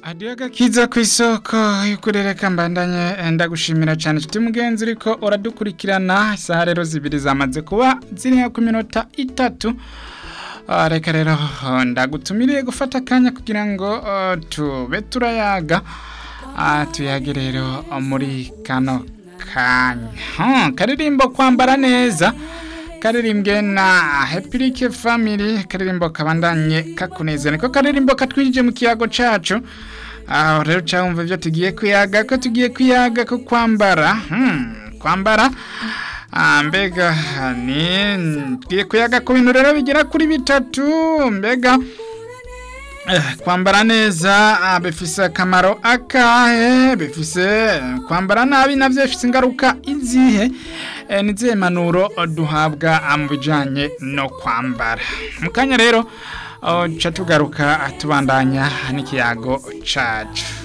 adiyo gakiza ku isoko y'ukurereka mbandanye ndagushimira cyane nshuti mugenzi uriko uradukurikirana isaha rero zibiri zamaze kuba ziri ku minota itatu Ah, reka rero ah, ndagutumiriye gufata akanya kugira ngo ah, tube turayaga Ah, tuyage rero muri kano kanya Hmm, karirimbo kwambara neza karirimbwe na Hepirike Family karirimbo kabandanye kakuneza niko karirimbo katwinjije mu kiyago cacu aho rero cyumva ibyo tugiye kuyaga ko tugiye kuyaga ko kwambara hmm, kwambara Ah, mbega ni tugiye kuyaga ku bintu rero bigera kuri bitatu mbega Eh, kwambara neza ah, bifise akamaro akahe bifise kwambara nabi navyo bifise ingaruka izihe eh, nizihe manuro duhabwa ah, mu bijanye no kwambara mu kanya rero oh, ca tugaruka ah, tubandanya n'ikiyago cacu